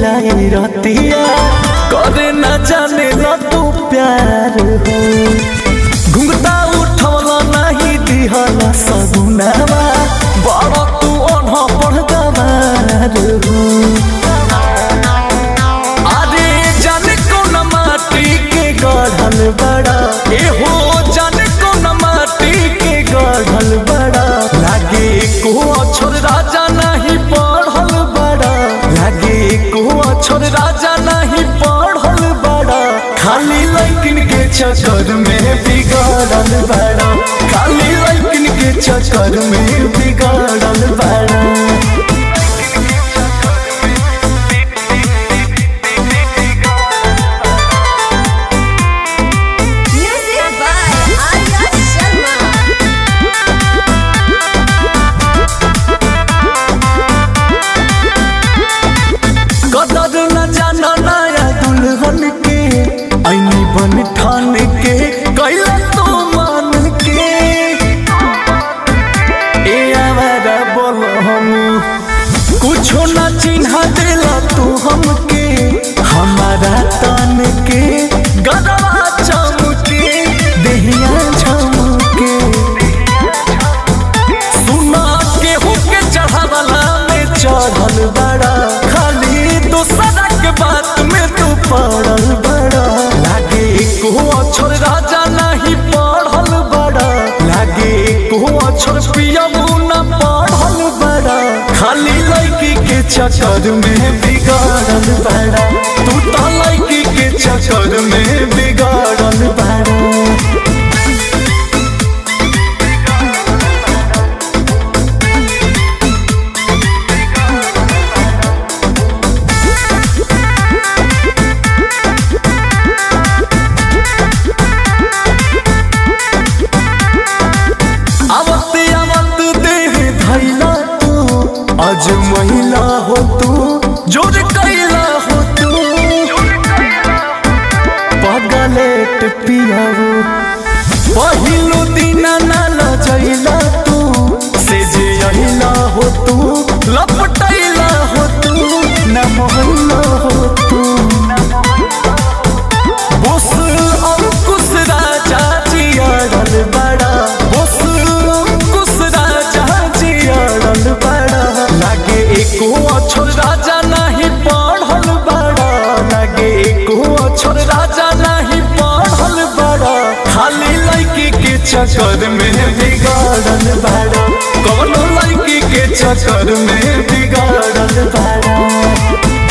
मिलाई रतिया करे न जाने ल तू प्यार हो घुंघटा उठवला नहीं दिहला सगुनावा बड़ तू अनह पढ़ गवार हो अरे जाने कौन माटी के गढ़ल बड़ा ए हो जाने कौन माटी के गढ़ल बड़ा लागे को अक्षर राजा नहीं पढ़ल बड़ा लागे को अक्षर राजा नहीं पढ़ल बड़ा खाली लैकिन के चक्कर में बिगड़ल बड़ा खाली लैकिन के चक्कर में बिगड़ल बड़ा Music by Arya Sharma. कदर न जाना नया दुल्हन के ऐनी बन ठान के कैला तो मान के ए आवारा बोल हम कुछो न चिन्हा देला तू हमके हमारा तन के गदवा चमके देहिया झमके सुना केहू के चढ़ावला में चढ़ल बड़ा खाली दूसरा के बात में तू पड़ल बड़ा लागे को अक्षर राजा नहीं पढ़ल बड़ा लागे को अक्षर पियमू न पढ़ल बड़ा खाली लड़की के चक्कर में बिगाड़ल बड़ा तू तो लड़की के चक्कर में बिगाड़ल बड़ा आवत आवत देह धैला तू आज महिला हो तू जोर कैला हो तू पगलेट पियाऊ पहिलो दिन नाल जैला तू से जे अहिला हो तू लपटैला हो तू न मोहल्ला हो तू बोस अंकुश राजा जियाड़ल बड़ा बोस अंकुश राजा जियाड़ल बड़ा लागे एको अक्षर राजा नहीं पढ़ल बड़ा लागे एको अक्षर राजा नहीं पढ़ल बड़ा खाली लड़की के चक्कर में बिगाड़ल बड़ा कौनो लड़की के चक्कर में बिगाड़ल बड़ा